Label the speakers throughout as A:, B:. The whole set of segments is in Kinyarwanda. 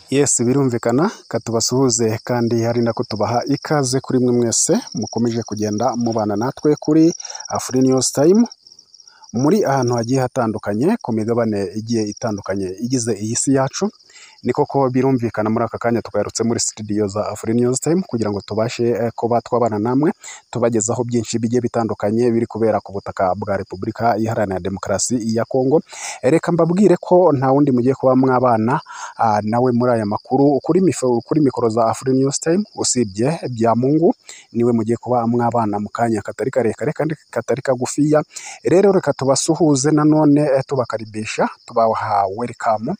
A: Yes birumvikana ka tubasuhuze kandi hari na ko tubaha ikaze kuri mwe mwese mukomeje kugenda mubana natwe kuri Afri News Time muri ahantu hagiye hatandukanye ku migabane igiye itandukanye igize iyi si yacu ni koko birumvikana muri aka kanya twaherutse muri studio za Afri News Time kugira ngo tubashe eh, kuba twabana namwe tubagezaho byinshi bigiye bitandukanye biri kubera ku butaka bwa Repubulika Iharanira Demokarasi ya Kongo reka mbabwire ko nta wundi mugiye kuba mwabana ah, nawe muri aya makuru kuri, mif- kuri mikoro za Afri News Time usibye Byamungu niwe mugiye kuba mwabana mu kanya katari karekare kandi katari kagufiya rero reka tubasuhuze nanone eh, tubakaribisha tubaha welcome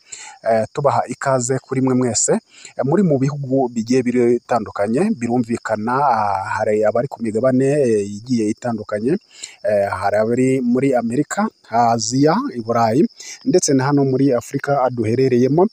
A: eh, tubaha ikaze kuri mwe mwese eh, muri mu bihugu bigiye bitandukanye birumvikana ah, hari abari ku migabane eh, igiye itandukanye eh, hari abari muri Amerika Aziya i Burayi ndetse na hano muri Afurika duherereyemo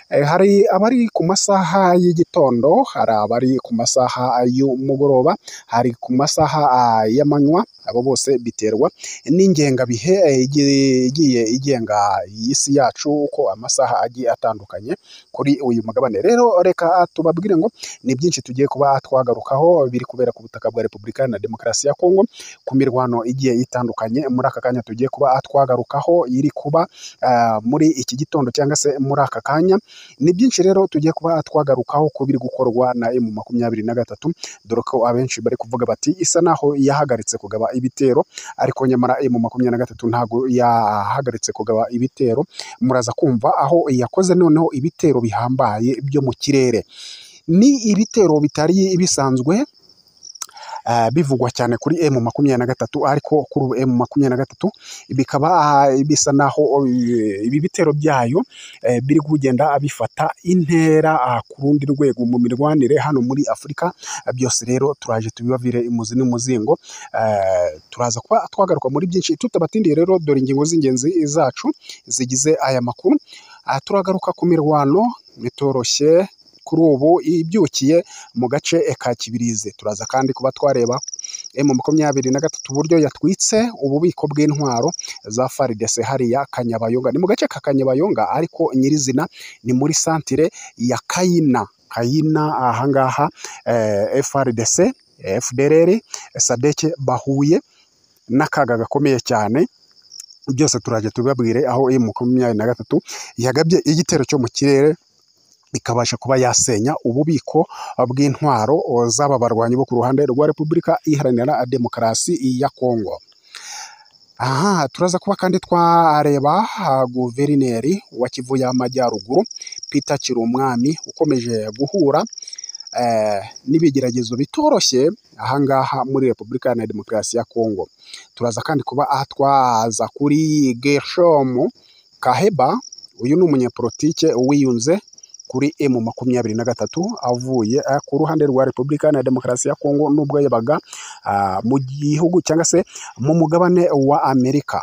A: Eh, hari abari ku masaha y'igitondo hari abari ku masaha y'umugoroba hari ku masaha ah, y'amanywa abo bose biterwa n'ingengabihe eh, igi- igiye igenga iyi si yacu uko amasaha agiye atandukanye kuri uyu mugabane rero reka tubabwire ngo ni byinshi tugiye kuba twagarukaho biri kubera ku butaka bwa repubulika na demokarasi ya kongo ku mirwano igiye itandukanye muri aka kanya tugiye kuba twagarukaho iri kuba ah, muri iki gitondo cyangwa se muri aka kanya ni byinshi rero tugiye kuba twagarukaho ku biri gukorwa na emu makumyabiri na gatatu dore ko abenshi bari kuvuga bati isa naho yahagaritse kugaba ibitero ariko nyamara emu makumyabiri na gatatu ntabwo yahagaritse kugaba ibitero muraza kumva aho yakoze noneho ibitero bihambaye byo mu kirere ni ibitero bitari bisanzwe ah, bivugwa cyane kuri emu makumyabiri na gatatu ariko kuri ubu emu makumyabiri na gatatu bikaba ah, bisa naho eh, ibi bitero byayo eh, biri kugenda bifata intera ah, ku rundi rwego mu mirwanire hano muri afurika Ah, byose rero turaje tubibavire imuzi n'umuzingo Eh, turaza kuba twagaruka muri byinshi tutabatindiye rero dore ingingo z'ingenzi zacu zigize aya makuru Ah, turagaruka ku mirwano bitoroshye kuri ubu ibyukiye mu gace ka Kibirizi turaza kandi kuba twareba M makumyabiri na gatatu uburyo yatwitse ububiko bw'intwaro za FARDC hariya Kanyabayonga ni mu gace ka Kanyabayonga ariko nyirizina ni muri santire ya Kayina Kayina ahangaha eh, FARDC eh, FDLR sadeke bahuye n'akaga gakomeye cyane byose turajya tubabwire aho iyi makumyabiri na gatatu yagabye igitero cyo mu kirere ikabasha kuba yasenya ububiko bw'intwaro z'aba barwanyi bo ku ruhande rwa repubulika iharanira demokarasi ya kongo aha turaza kuba kandi twareba ah, guverineri wa kivu y'amajyaruguru peter kirumwami ukomeje guhura eh, n'ibigeragezo bitoroshye ahangaha muri repubulika Iharanira demokarasi ya kongo turaza kandi kuba aha twaza kuri gershomu kaheba uyu ni umunyepolitike wiyunze kuri emu makumyabiri na gatatu avuye eh, ku ruhande rwa repubulika Iharanira demokarasi ya kongo n'ubwo yabaga ah, mu gihugu cyangwa se mu mugabane wa amerika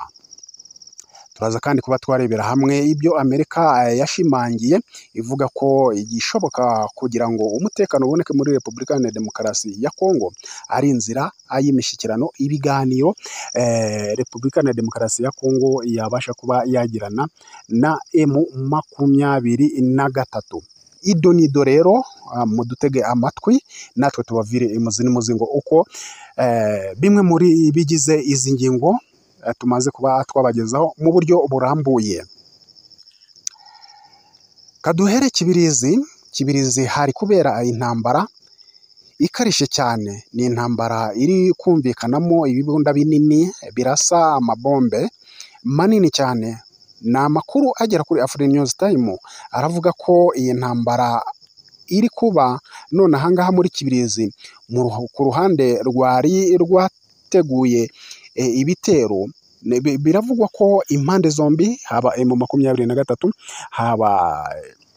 A: turaza kandi kuba twarebera hamwe ibyo amerika eh, yashimangiye ivuga ko igishoboka kugira ngo umutekano uboneke muri repubulika Iharanira demokarasi ya kongo ari inzira ah, y'imishyikirano ibiganiro eh, repubulika Iharanira demokarasi ya kongo yabasha kuba yagirana na emu makumyabiri na gatatu ido nido rero ah, mudutege amatwi natwe tubavire imuzi n'umuzingo uko eh, bimwe muri bigize izi ngingo eh, tumaze kuba twabagezaho mu buryo burambuye kaduhere kibirizi kibirizi hari kubera intambara ikarishye cyane ni intambara iri kumvikanamo ibibunda binini birasa amabombe manini cyane ni amakuru agera kuri afurika News Time aravuga ko iyi ntambara iri kuba none ahangaha muri kibirizi mu ruhu- ku ruhande rwari rwateguye e, ibitero ne- bi- biravugwa ko impande zombi haba emu makumyabiri na gatatu haba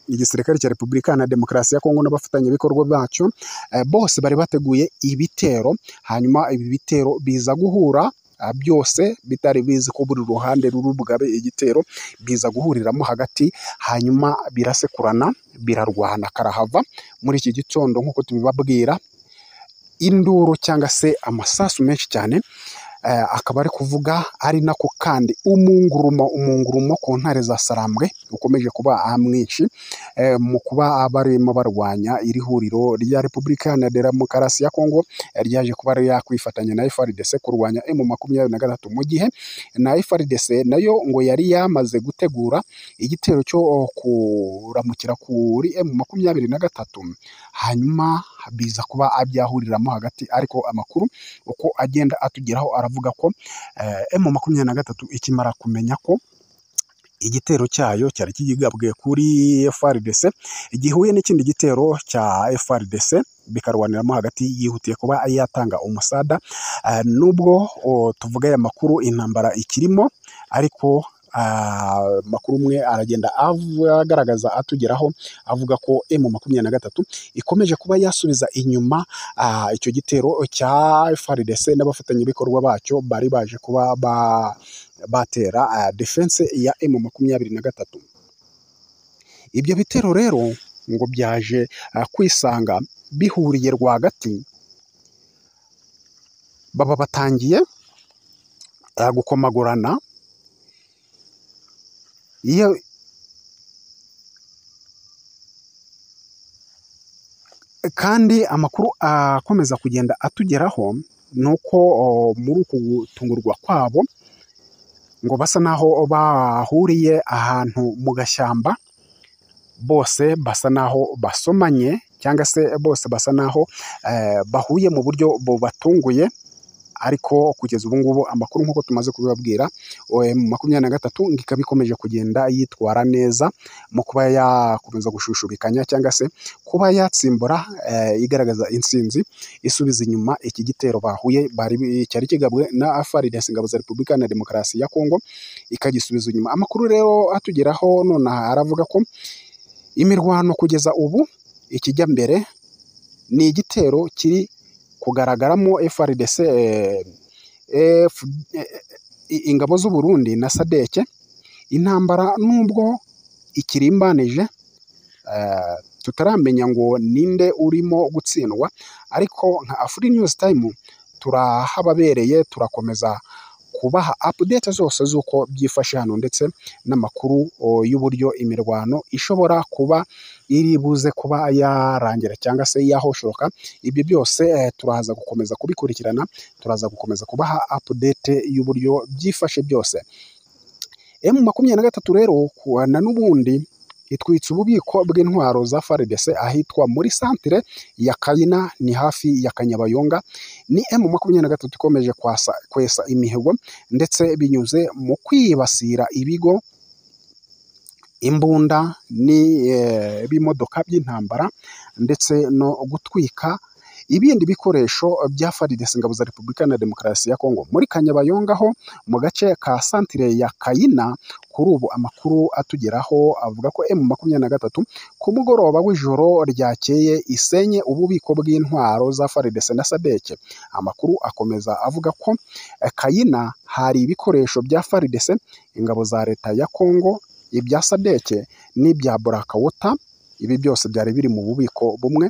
A: igisirikare cya repubulika na demokarasi ya kongo n'abafatanyabikorwa bacyo eh, bose bari bateguye ibitero hanyuma ibi bitero biza guhura ah, byose bitari bizi ko buri ruhande ruri bugabe igitero biza guhuriramo hagati hanyuma birasekurana birarwana karahava muri iki gitondo nk'uko tubibabwira induru cyangwa se amasasu menshi cyane akaba ari kuvuga ari nako kandi umungurumo umungurumo ku ntare za sarambwe ukomeje kuba mwinshi eh, mu kuba barimo barwanya iri huriro rya repubulika iharanira demokarasi ya kongo eh, ryaje kuba yakwifatanya na FRDC kurwanya emu makumyabiri na gatatu mu gihe na FRDC nayo ngo yari yamaze gutegura igitero cyo kuramukira kuri emu makumyabiri na gatatu hanyuma biza kuba abyahuriramo hagati ariko amakuru uko agenda atugeraho aravuga ko emu makumyabiri na gatatu ikimara kumenya ko igitero cyayo cyari kigabwe kuri FRDC gihuye n'ikindi gitero cya FRDC bikarwaniramo hagati yihutiye kuba yatanga umusada Eh, nubwo oh, tuvuga aya makuru intambara ikirimo ariko ah, makuru umwe aragenda avu- agaragaza atugeraho avuga ko emu makumyabiri na gatatu ikomeje kuba yasubiza inyuma ah, icyo gitero cya FRDC n'abafatanyabikorwa bacyo bari baje kuba ba, batera ah, defense ya emu makumyabiri na gatatu ibyo bitero rero ngo byaje ah, kwisanga bihuriye rwagati baba batangiye ah, gukomagurana iyo kandi amakuru akomeza kugenda atugeraho ni uko o, muri uku gutungurwa kwabo ngo basa naho bahuriye ahantu mu gashyamba bose basa naho basomanye cyangwa se bose basa naho eh, bahuye mu buryo bubatunguye ariko kugeza ubu ngubu amakuru nk'uko tumaze kubibabwira eh, makumyabiri na gatatu ngo ikaba ikomeje kugenda yitwara neza mu kuba yakomeza gushushubikanya cyangwa se kuba yatsimbura eh, igaragaza intsinzi isubiza inyuma iki gitero bahuye bari cyari kigabwe na FARDC ingabo za Repubulika na Demokarasi ya Kongo ikagisubiza inyuma amakuru rero atugeraho nonaha aravuga ko imirwano kugeza ubu ikijya mbere ni igitero kiri kugaragaramo FRDC eh, F- eh, ingabo z'u Burundi na Sadeke intambara nubwo ikirimbanije eh, tutaramenya ngo ninde urimo gutsindwa ariko nka Afri News Time turahababereye turakomeza kubaha update zose z'uko byifashe hano ndetse n'amakuru o, y'uburyo imirwano ishobora kuba iri buze kuba yarangira cyangwa se yahoshoka ibyo byose eh, turaza gukomeza kubikurikirana turaza gukomeza kubaha update y'uburyo byifashe byose emu makumyabiri na gatatu rero kuwa na n'ubundi itwitse ububiko bw'intwaro za FARDC ahitwa muri santere ya Kayina ni hafi ya Kanyabayonga ni emu makumyabiri na gatatu ikomeje kwasa, kwesa imihigo ndetse binyuze mu kwibasira ibigo imbunda n'ibimodoka by'intambara ndetse no gutwika ibindi bikoresho bya FARDC ingabo za Repubulika na Demokarasi ya Kongo muri Kanyabayonga ho mu gace ka santire ya Kayina kuri ubu amakuru atugeraho avuga ko M makumyabiri na gatatu ku mugoroba w'ijoro ryakeye isenye ububiko bw'intwaro za FARDC na Sadeke amakuru akomeza avuga ko eh, Kayina hari ibikoresho bya FARDC ingabo za leta ya Kongo ibya Sadeke n'ibya Burakawota ibi byose byari biri mu bubiko bumwe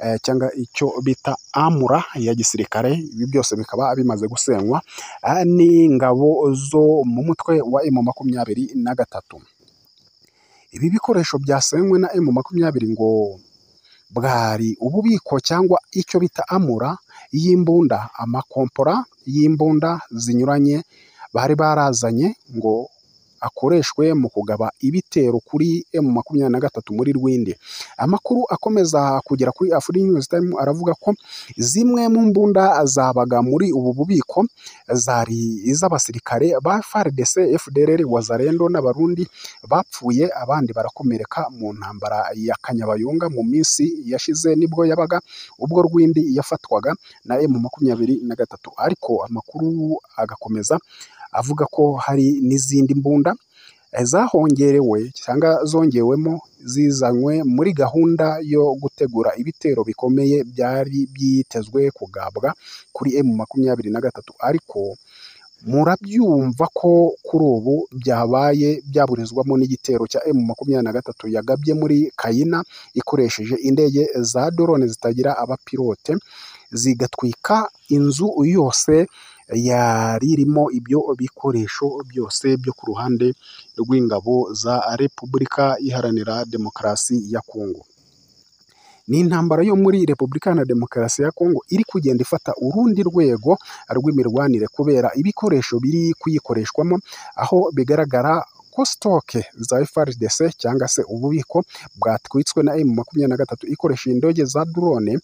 A: eh, cyangwa icyo bita amura ya gisirikare ibi byose bikaba bimaze gusenywa eh, n'ingabo zo mu mutwe wa emu makumyabiri na gatatu ibi bikoresho byasenywe na emu makumyabiri ngo bwari ububiko cyangwa icyo bita amura y'imbunda amakompora y'imbunda zinyuranye bari barazanye ngo akoreshwe mu kugaba ibitero kuri emu makumyabiri na gatatu muri Rwindi. Amakuru akomeza kugera kuri Afri News Time aravuga ko zimwe mu mbunda zabaga muri ubu bubiko zari iz'abasirikare ba FARDC, FDLR, Wazalendo n'Abarundi bapfuye abandi barakomereka mu ntambara ya Kanyabayonga mu minsi yashize nibwo yabaga ubwo Rwindi yafatwaga na emu makumyabiri na gatatu ariko amakuru agakomeza avuga ko hari n'izindi mbunda eh, zahongerewe cyangwa zongewemo zizanywe muri gahunda yo gutegura ibitero bikomeye byari byitezwe kugabwa kuri emu makumyabiri na gatatu ariko murabyumva ko kuri ubu byabaye byaburizwamo n'igitero cya emu makumyabiri na gatatu yagabye muri kayina ikoresheje indege za dorone zitagira abapilote zigatwika inzu yose yari irimo ibyo bikoresho byose byo ku ruhande rw'ingabo za Repubulika Iharanira Demokarasi ya Kongo. Ni intambara yo muri Repubulika Iharanira Demokarasi ya Kongo iri kugenda ifata urundi rwego rw'imirwanire kubera ibikoresho biri kuyikoreshwamo, aho bigaragara ko sitoke za FARDC cyangwa se ububiko bwatwitswe na M makumyabiri na gatatu ikoresheje indege za drone,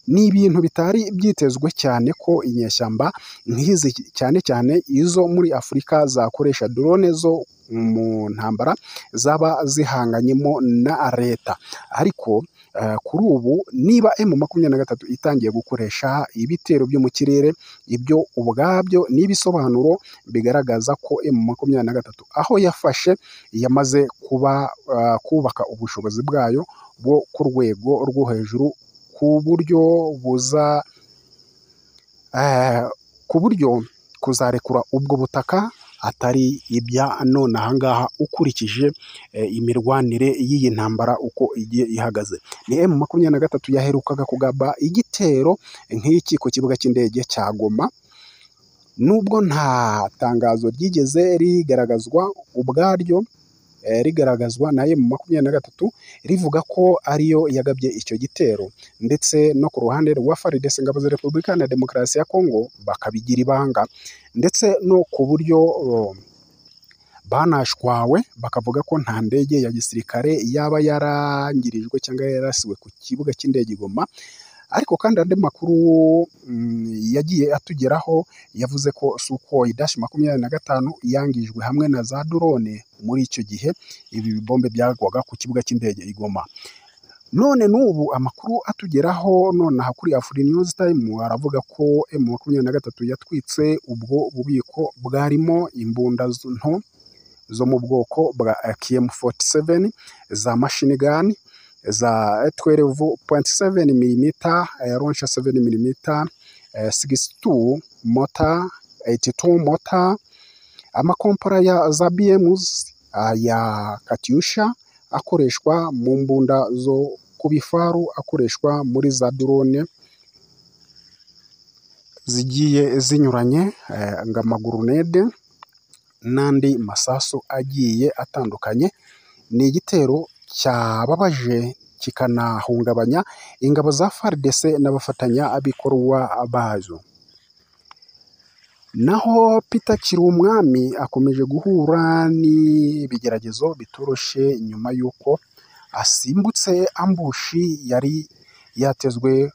A: ni ibintu bitari byitezwe cyane ko inyeshyamba nk'izi cyane cyane izo muri Afurika zakoresha drone zo mu ntambara zaba zihanganyemo na leta, ariko eh, kuri ubu niba M makumyabiri na gatatu itangiye gukoresha ibitero byo mu kirere, ibyo ubwabyo ni ibisobanuro bigaragaza ko M makumyabiri na gatatu aho yafashe yamaze kuba eh, kubaka ubushobozi bwayo bwo ku rwego rwo hejuru ku buryo buza eh, ku buryo kuzarekura ubwo butaka atari ibya none aha ngaha ukurikije eh, imirwanire y'iyi ntambara uko igiye ihagaze. Ni M makumyabiri na gatatu yaherukaga kugaba igitero nk'iki ku kibuga cy'indege cya Goma, nubwo nta tangazo ryigeze rigaragazwa ubwaryo eh, rigaragazwa na M makumyabiri na gatatu rivuga ko ariyo yagabye icyo gitero ndetse no ku ruhande rwa FARDC Ingabo za Repubulika Iharanira Demokarasi ya Kongo bakabigira ibanga ndetse no ku buryo eh, banashwawe bakavuga ko nta ndege ya gisirikare yaba yarangirijwe cyangwa yarasiwe ku kibuga cy'indege i Goma ariko kandi andi makuru mm, yagiye atugeraho yavuze ko Sukhoi dash makumyabiri na gatanu yangijwe hamwe na za drone muri icyo gihe ibi bibombe byagwaga ku kibuga cy'indege i Goma. None n'ubu amakuru atugeraho nonaha kuri Afri News Time aravuga ko M makumyabiri na gatatu yatwitse ubwo bubiko bwarimo imbunda z- nto zo mu bwoko bwa AKM47 za machine gun za 12.7 mm, eh, launcher 7 mm, eh, 62 motor, 82 motor, amakompara ya za BMs aya Katyusha akoreshwa mu mbunda zo ku bifaru akoreshwa muri za drone zigiye zinyuranye eh, ng'amagurunede n'andi masasu agiye atandukanye ni igitero cyababaje kikanahungabanya ingabo za FARDC n'abafatanyabikorwa bazo naho Peter Kirumwami akomeje guhura n'ibigeragezo bitoroshe nyuma y'uko asimbutse ambushi yari yatezwe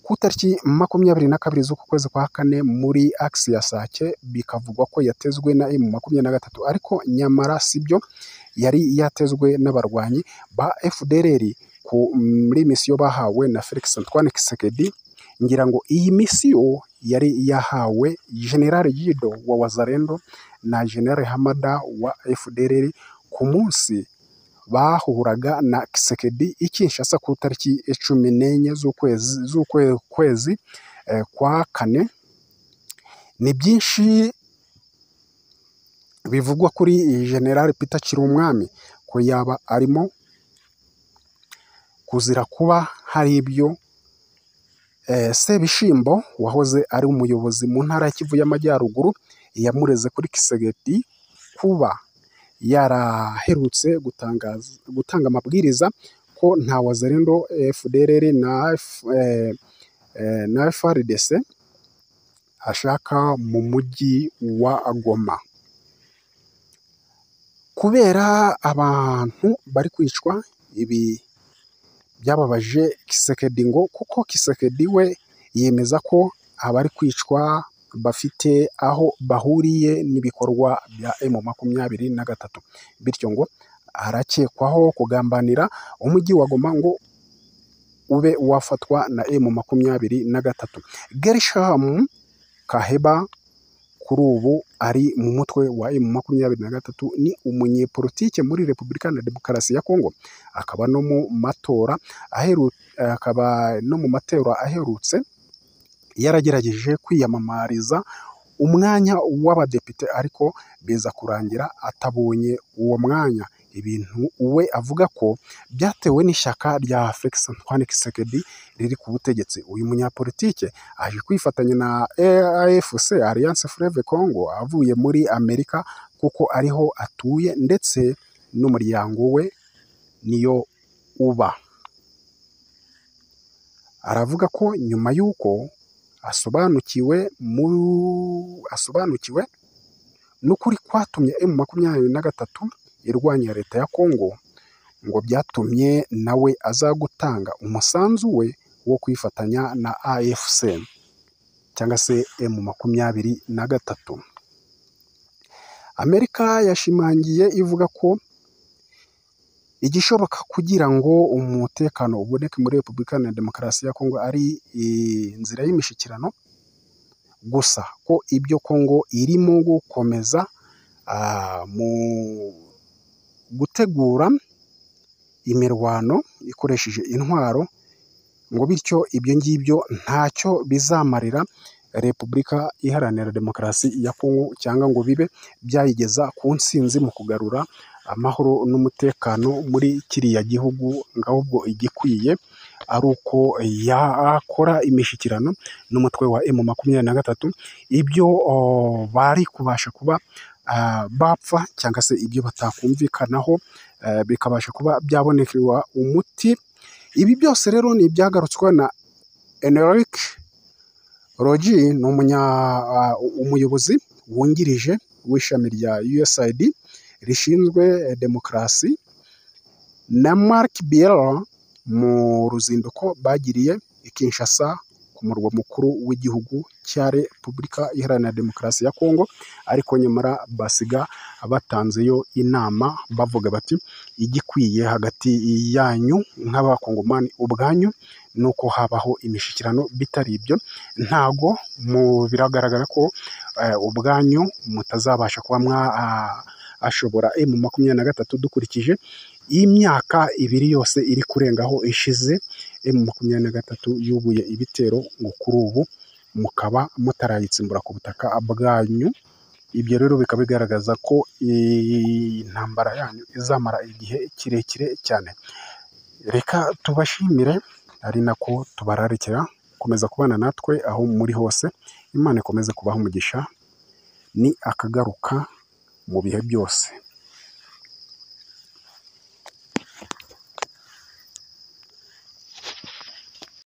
A: ku itariki makumyabiri na kabiri z'uku kwezi kwa kane muri agisi ya Sake bikavugwa ko yatezwe na M makumyabiri na gatatu ariko nyamara sibyo yari yatezwe n'abarwanyi ba FDLR ku muri misiyo bahawe na Felix Antoine Tshisekedi ngira ngo iyi misiyo yari yahawe General Yido wa Wazalendo na General Hamada wa FDLR ku munsi bahuraga na Kisekedi i Kinshasa ku itariki cumi n'enye z'ukwezi z'ukwe- kwezi eh, kwa kane ni byinshi bivugwa kuri General Peter Kirumwami ko yaba arimo kuzira kuba hari ibyo eh, Sebishimbo wahoze ari umuyobozi mu ntara ya Kivu y'Amajyaruguru yamureze kuri Kisekedi kuba yaraherutse gutangaza gutanga amabwiriza ko nta wazalendo FDLR na F- eh, eh, na FARDC ashaka mu mujyi wa Goma kubera abantu bari kwicwa ibi byababaje Kisekedi ngo kuko Kisekedi we yemeza ko abari kwicwa bafite aho bahuriye n'ibikorwa bya M makumyabiri na gatatu bityo ngo arakekwaho kugambanira umujyi wa Goma ngo ube wafatwa na M makumyabiri na gatatu Gershom Kaheba kuri ubu ari mu mutwe wa M makumyabiri na gatatu ni umunyepolitike muri Repubulika na Demokarasi ya Kongo akaba no mu matora aheru, akaba no mu matora aherutse yaragerageje kwiyamamariza umwanya w'abadepite ariko biza kurangira atabonye uwo mwanya ibintu we avuga ko byatewe n'ishyaka rya Felix Antoine Tshisekedi riri ku butegetsi uyu munyapolitike aje kwifatanya na AFC Alliance Fleuve Congo avuye muri Amerika kuko ariho atuye ndetse n'umuryango we niyo uba aravuga ko nyuma y'uko asobanukiwe muri asobanukiwe n'ukuri kwatumye M makumyabiri na gatatu irwanya leta ya Kongo ngo byatumye nawe aza gutanga umusanzu we wo kwifatanya na AFC cyangwa se M makumyabiri na gatatu Amerika yashimangiye ivuga ko igishoboka kugira ngo umutekano uboneke muri repubulika na demokarasi ya kongo ari inzira y'imishyikirano gusa ko ibyo kongo irimo gukomeza mu gutegura imirwano ikoresheje intwaro ngo bityo ibyo ngibyo ntacyo bizamarira repubulika iharanira demokarasi ya kongo cyangwa ngo bibe byayigeza ku nsinzi mu kugarura amahoro n'umutekano muri kiriya gihugu ngo ahubwo igikwiye ari uko yakora imishyikirano n'umutwe wa emu makumyabiri na gatatu ibyo bari kubasha kuba bapfa cyangwa se ibyo batakumvikanaho bikabasha kuba byabonekerwa umuti ibi byose rero ni ibyagarutswe na eneric rogi ni umuyobozi wungirije w'ishami rya usaid rishinzwe demokarasi na Mark Biela mu ruzinduko bagiriye i Kinshasa ku murwa mukuru w'igihugu cya Repubulika Iharanira Demokarasi ya Kongo ariko nyamara basiga batanzeyo inama bavuga bati igikwiye hagati yanyu nk'abakongomani ubwanyu ni uko habaho imishyikirano bitari ibyo ntago biragaragara ko ubwanyu mutazabasha kuba mwa ashobora emu makumyabiri na gatatu dukurikije imyaka ibiri yose iri kurengaho ishize emu makumyabiri na gatatu yubuye ibitero ngo kuri ubu mukaba mutarayitsimbura ku butaka bwanyu ibyo rero bikaba bigaragaza ko intambara yanyu izamara igihe kirekire cyane reka tubashimire ari nako tubararikira komeza kubana natwe aho muri hose imana ikomeze kubaha umugisha ni akagaruka mu bihe byose